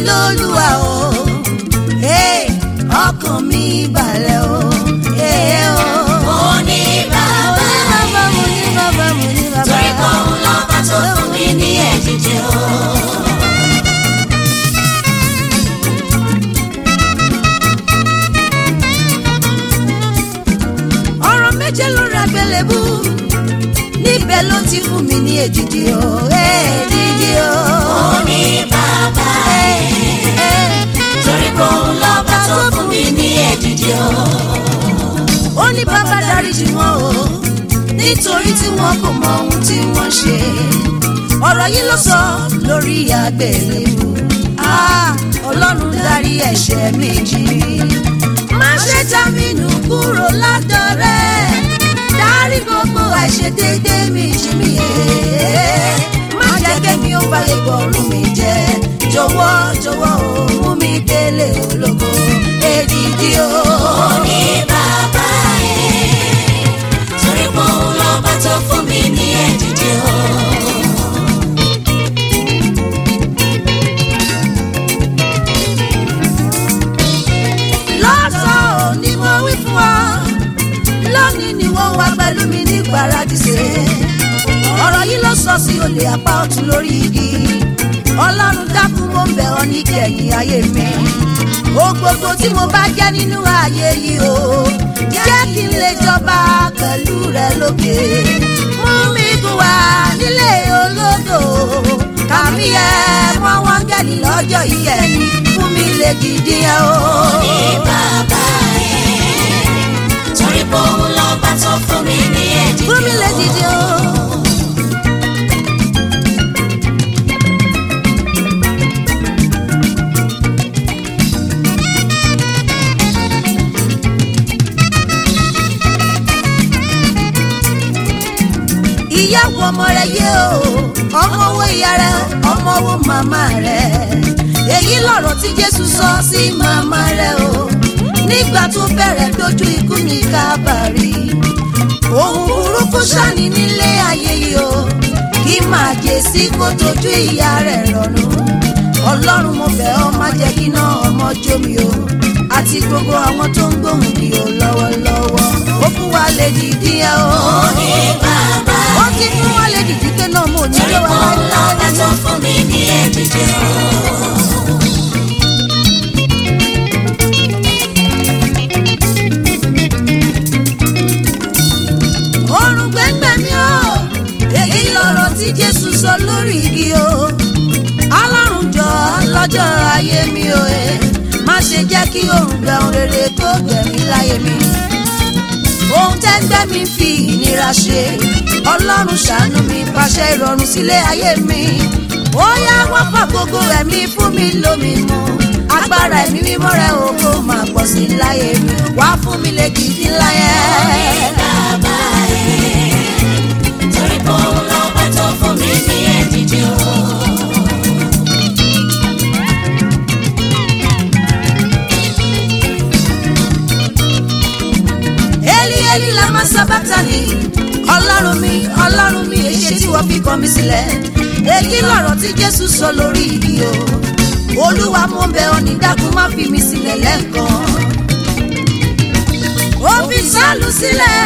lólúwa o Hey, ọkàn mi balẹ̀ o. Hey, o. mo ní bàbá Bàbá mo ní bàbá mo ní bàbá. torí pé òun lọ́ba tó fún mi ní èdìdì o. ọ̀rọ̀ méje ló ra gbẹlẹ́bù níbẹ̀ ló ti fún mi ní èdìdì o èdìdì o. mo ní bàbá torí pé òun lọ́ba tó fún mi ní èdìdì o. ó ní bàbá dáríjì wọn o nítorí tí wọn kò mọ ohun tí wọ́n ṣe ọ̀rọ̀ yìí ló sọ lórí àgbélébù Ah, ọlọ́run dárí ẹ̀ṣẹ̀ mi jì má ṣe já mi nù kúrò lọ́dọ̀ rẹ̀ dárí gbogbo àìṣedéédé mi jì mí yé má jẹ́ kémi ó fàyè gbọ́rùn mi jẹ́ jọ̀wọ́ jọ̀wọ́ o mú mi délé ológo èdìdí o. mo ní bàbá torí pé òun lọ́ba tó fún mi ní èdìdì o. lọ́sàn-án ni mo wí fún ọ lónìí ni wọ́n wá pẹ̀lú mi ní paradíṣe ọ̀rọ̀ yìí ló sọ sí olè apá ọ̀tún lórí igi ọlọ́run dákun mo ń bẹ̀ ọ́ ní kẹ̀yìn ayé mi o gbogbo tí mo bá jẹ́ nínú ayé yìí o jẹ́ kí n lè jọba pẹ̀lú rẹ lókè mú mi gùn wá nílé olódò kàmí ẹ mọ́ wọ́n gẹ̀lì lọ́jọ́ ìkẹyìn fún mi lè dìde ẹ o. ní bàbá torí pé òun lọ́ba tó fún mi ní èdìdì o. fún mi lè dìde o. ìyàwó ọmọ rẹ yé o ọmọ owó ìyá rẹ ọmọ owó màmá rẹ èyí lọ̀rọ̀ tí jésù sọ sí màmá rẹ o nígbà tó bẹ̀rẹ̀ dojú ikú ní kábàárì ohun burúkú ṣàní nílé ayé yìí o kí máa jẹ sí kó tójú ìyá rẹ̀ rọrùn ọlọ́run mo bẹ̀ ọ́ má jẹ́ kí iná ọmọ jó mi o àti gbogbo àwọn tó ń gbóhùn mi o lọ́wọ́lọ́wọ́ ó fún wa lè dìdí ẹ o ní bàbá ó ti fún wa lè dìdí pé náà mo ní torí pé lọ́wọ́ òun lọ́ba tó fún mi ní èdìdì o. ọrùn gbẹ́ngbẹ́ mi o èyí lọ̀rọ̀ tí jésù sọ lórí igi o ọlọ́run jọ lọ́jọ́ ayé mi o ẹ má ṣe jẹ́ kí òrùn gbẹ ohun rere kó gbẹ̀mí láyé mi ohun tẹ́gbẹ́ mi fi ìnira ṣe ọlọ́run ṣàánú mi pàṣẹ ìrọ̀rùn sílé ayé mi ó yá wọ́n fà gbogbo ẹ̀mí fún mi lómi mu agbára ẹ̀mí mímọ́ rẹ̀ o kó máa pọ̀ sí láyé mi wá fún mi lè gidi láyé. bàbá torí pé òun lọ́ba tó fún mi ní èdìdì o. Eli Eli lama sabatani ọlọ́run mi ọlọ́run mi èṣe tí wọ́n fi kọ̀ mí sílẹ̀ èyí lọ̀rọ̀ tí jésù sọ lórí igi o olúwa mo ń bẹ̀ ọ́ ní dákun má fi mi sílẹ̀ lẹ́ẹ̀kan ó fi sálù sílẹ̀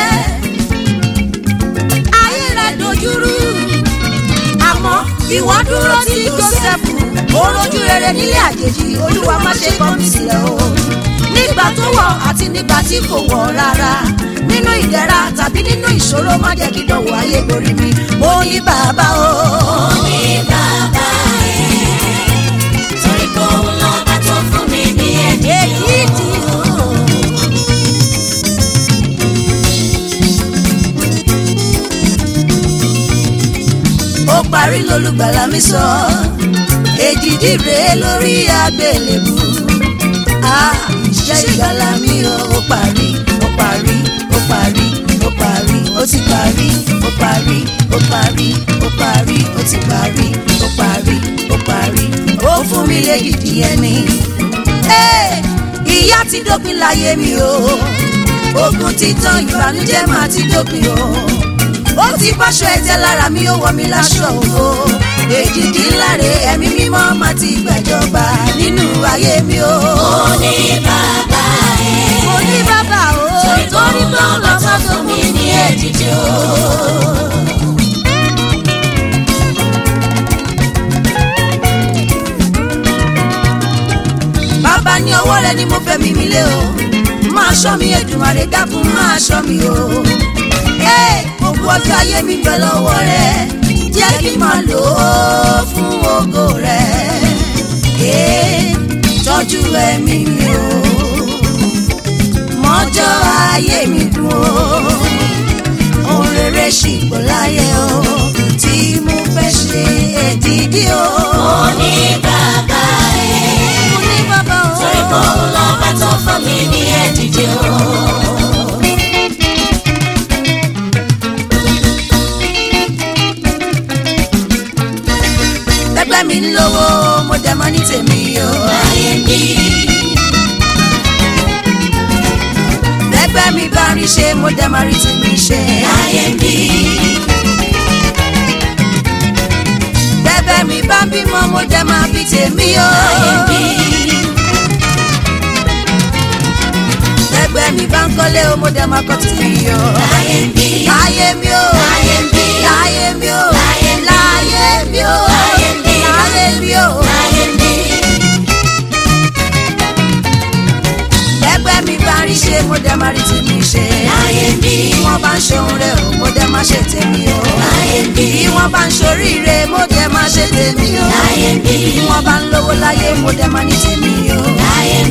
ayé rẹ̀ dojúrú àmọ́ ìwọ dúró tí jósẹ́fù ó rojú rere nílé àjèjì olúwa má ṣe kọ̀ mí sílẹ̀ o nígbà tó wọ̀ àti nígbà tí kò wọ̀ rárá nínú ìdẹ̀ra tàbí nínú ìṣòro má jẹ́ kí dánwò ayé borí mi mo ní bàbá o. ní bàbá torí pé òun lọ́ba tó fún mi ní èdìdì o. èyí tí o. ó parí lólùgbàlà mi sọ èdìdì rèé lórí àgbélébù ah iṣẹ́ ìgbàlà mi o ó parí ó parí ó parí ó parí ó ti parí ó parí ó parí ó parí ó ti parí ó parí ó parí ó fún mi lẹ́yìdì ẹni. Hey! ìyà ti dópin láyé mi o ogun ti tán ìbànújẹ́ máa ti dópin o ó ti báṣọ ẹ̀jẹ̀ lára mi ó wọ̀ mí láṣọ ògo èdìdí ńláre ẹ̀mí mímọ́ máa ti gbẹ̀jọba nínú ayé mi o. Mo ní bàbá ẹ̀. mo ní bàbá o Torí tó torí pé ó lọ bá tó fún mú mi mi ní èdìdì o. bàbá ní ọwọ́ rẹ ni mo fẹ́ mi mi lé o máa ṣọ́ mi Èdùmàrè dákun máa ṣọ́ mi o. Ẹ́, gbogbo ọjọ́ ayé mi bẹ lọ́wọ́ rẹ jẹ́ kí n máa lò ó fún ògo rẹ. Ẹ́, tọ́jú ẹ̀mí mi o mọ́jọ́ ayé mi dùn o ohun rere ṣì pọ̀ láyé o tí mo fẹ́ ṣe èdìdí o. Mo ní bàbá ẹ̀. mo ní bàbá o. Torí pé òun lọ́ba tó fún mi ní èdìdì o. ẹgbẹ́ mi ń lówó mo dẹ̀ mọ́ ní tèmi o. Láyé mi. ẹgbẹ́ mi bá rí ṣe mo dẹ̀ máa rí tèmi ṣe. Láyé mi. bẹ́bẹ́ mi bá bímọ mo dẹ̀ máa bí tèmi o. Láyé mi. ẹgbẹ́ mi bá ń kọ́lé o mo dẹ̀ máa kọ́ tèmi o. Láyé mi. láyé mi o. Láyé mi. láyé mi o. Láyé mi. láyé mi o. Láyé mi. láyé mi o. Láyé mi. ẹgbẹ́ mi bá rí ṣe mo dẹ̀ máa rí tèmi ṣe. Láyé mi. bí wọ́n bá ń ṣohun rẹ̀ o mo dẹ̀ máa ṣe tèmi o. Láyé mi. bí wọ́n bá ń ṣoríire mo dẹ̀ máa ṣe tèmi o. Láyé mi. bí wọ́n bá ń lówó láyé mo dẹ̀ máa ní tèmi o. Láyé